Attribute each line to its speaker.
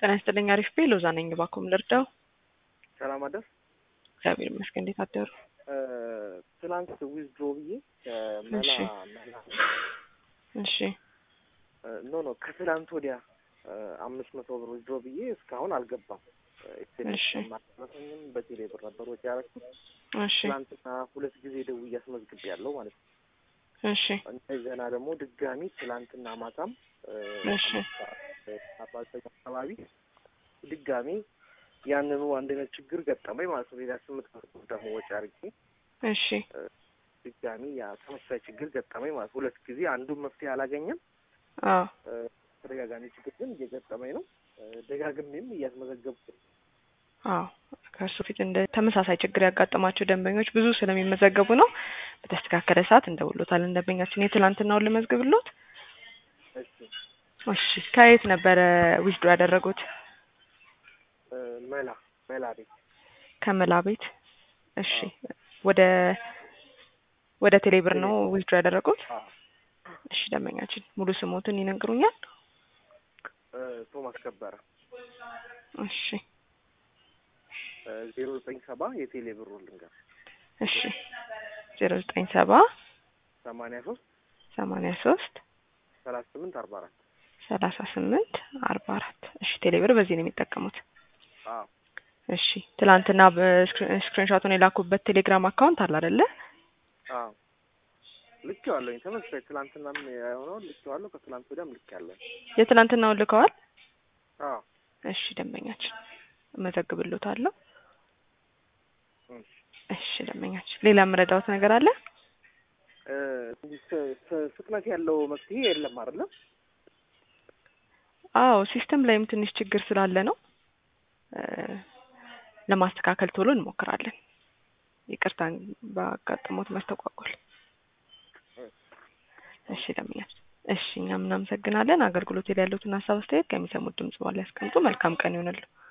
Speaker 1: ጤና ይስጥልኝ። አሪፍ ቤ ሎዛ ነኝ። እባክዎን ልርዳው?
Speaker 2: ሰላም አደር።
Speaker 1: እግዚአብሔር ይመስገን። እንዴት አደሩ?
Speaker 2: ትናንት ዊዝድሮ ብዬ ከመላ
Speaker 1: እሺ።
Speaker 2: መላ
Speaker 1: እሺ
Speaker 2: ኖ ኖ ከትላንት ወዲያ አምስት መቶ ብር ዊዝድሮ ብዬ እስካሁን አልገባም።
Speaker 1: እሺ።
Speaker 2: ማለትም በቴሌ ብር ነበር ወጪ ያደረኩት።
Speaker 1: እሺ
Speaker 2: ትናንትና ሁለት ጊዜ ደውዬ አስመዝግቤ ያለው ማለት ነው።
Speaker 1: እሺ
Speaker 2: እንደገና ደግሞ ድጋሚ ትላንትና ማታም
Speaker 1: እሺ
Speaker 2: አርባ ዘጠኝ አካባቢ ድጋሚ ያንኑ አንድ አይነት ችግር ገጠመኝ ማለት ነው። ሌላ ስምንት መቶ ብር ደግሞ ወጪ አድርጌ
Speaker 1: እሺ
Speaker 2: ድጋሚ ያ ተመሳሳይ ችግር ገጠመኝ ማለት ሁለት ጊዜ አንዱን መፍትሄ አላገኘም።
Speaker 1: አዎ
Speaker 2: ተደጋጋሚ ችግር ግን እየገጠመኝ ነው። ደጋግሜም እያስመዘገብኩ ነው።
Speaker 1: አዎ ከእርሱ ፊት እንደ ተመሳሳይ ችግር ያጋጠማቸው ደንበኞች ብዙ ስለሚመዘገቡ ነው። በተስተካከለ ሰዓት እንደውሎታል። ደንበኛችን የትላንትናውን ልመዝግብሎት።
Speaker 2: እሺ
Speaker 1: እሺ ከየት ነበረ ዊዝድሮ ያደረጉት?
Speaker 2: እ መላ መላ ቤት
Speaker 1: ከመላ ቤት። እሺ ወደ ወደ ቴሌብር ነው ዊዝድሮ ያደረጉት?
Speaker 2: አዎ
Speaker 1: እሺ ደንበኛችን ሙሉ ስሞትን ይነግሩኛል?
Speaker 2: እ ቶማስ ከበረ
Speaker 1: እሺ
Speaker 2: ዜሮ ዘጠኝ ሰባ የቴሌ ብሩ ልንገር
Speaker 1: እሺ ዜሮ ዘጠኝ ሰባ
Speaker 2: ሰማንያ ሶስት
Speaker 1: ሰማንያ ሶስት
Speaker 2: ሰላሳ ስምንት አርባ አራት
Speaker 1: ሰላሳ ስምንት አርባ አራት እሺ ቴሌብር በዚህ ነው የሚጠቀሙት።
Speaker 2: አዎ
Speaker 1: እሺ ትላንትና በስክሪንሾቱን የላኩበት ቴሌግራም አካውንት አለ አይደለ?
Speaker 2: አዎ ልኬዋለሁኝ። ተመሳሳይ ትላንትናም የሆነውን ልኬዋለሁ። ከትላንት ወዲያም ልኬያለሁ።
Speaker 1: የትላንትናውን ልከዋል?
Speaker 2: አዎ
Speaker 1: እሺ ደንበኛችን እመዘግብሎታለሁ።
Speaker 2: እሺ
Speaker 1: እሺ ደንበኛችን ሌላ የምረዳውት ነገር አለ?
Speaker 2: እ ፍ- ፍ- ፍጥነት ያለው መፍትሄ የለም አይደለም?
Speaker 1: አዎ ሲስተም ላይም ትንሽ ችግር ስላለ ነው እ ለማስተካከል ቶሎ እንሞክራለን። ይቅርታ ባጋጠሞት መስተጓጎል። እሺ ደንበኛችን እሺ እኛም እናመሰግናለን። አገልግሎት ላይ ያሉትን ሀሳብ አስተያየት ከሚሰሙት ድምጽ በኋላ ያስቀምጡ። መልካም ቀን ይሆንልዎ።